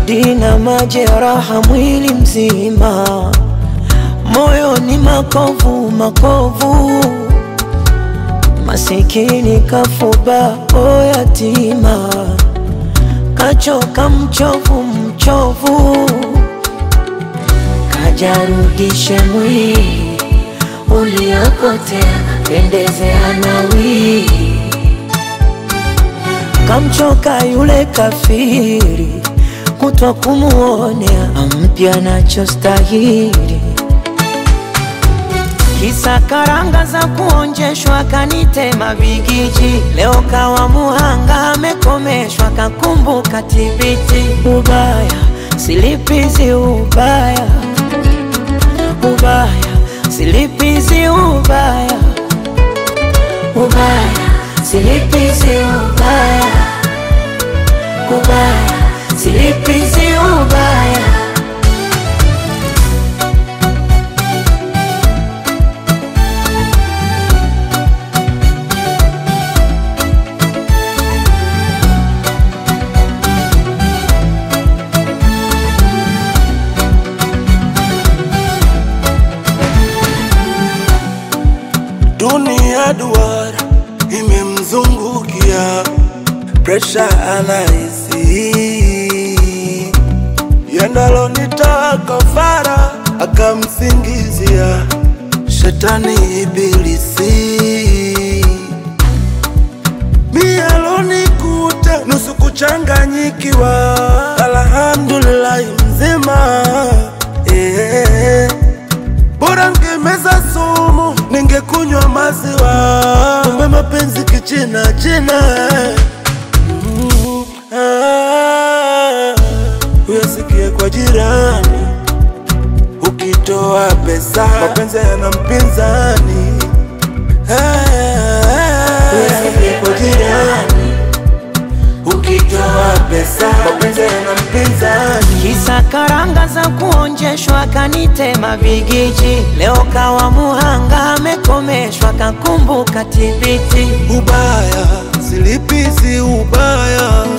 baridi na majeraha mwili mzima, moyo ni makovu makovu, masikini kafuba o yatima, kachoka mchovu mchovu, kajarudishe mwili uliopotea, pendezea nawi kamchoka yule kafiri, kutwa kumuonea ampya nachostahili. Kisa karanga za kuonjeshwa, kanitema bigiji, leo kawa muhanga, amekomeshwa, kakumbuka tibiti. Ubaya silipizi, ubaya ubaya silipizi, ubaya ubaya silipizi, ubaya ubaya silipizi, ubaya Dunia duara imemzungukia, presha anahisi yendalo nitoa kafara, akamsingizia shetani ibilisi. Mialonikuta nusu kuchanganyikiwa, alhamdulillahi mzima eh. Bora ngemeza sumu, ningekunywa maziwa. Kumbe mapenzi kichina china. Mm, ah, Uyasikie kwa jirani, ukitoa pesa mapenzi yana mpinzani. Ah, Uyasikie kwa jirani, ukitoa pesa mapenzi yana mpinzani. Kisa karanga za kuonjeshwa, kanitema bigiji, leo kawa muhanga, amekomeshwa, kakumbuka tibiti. Ubaya silipizi ubaya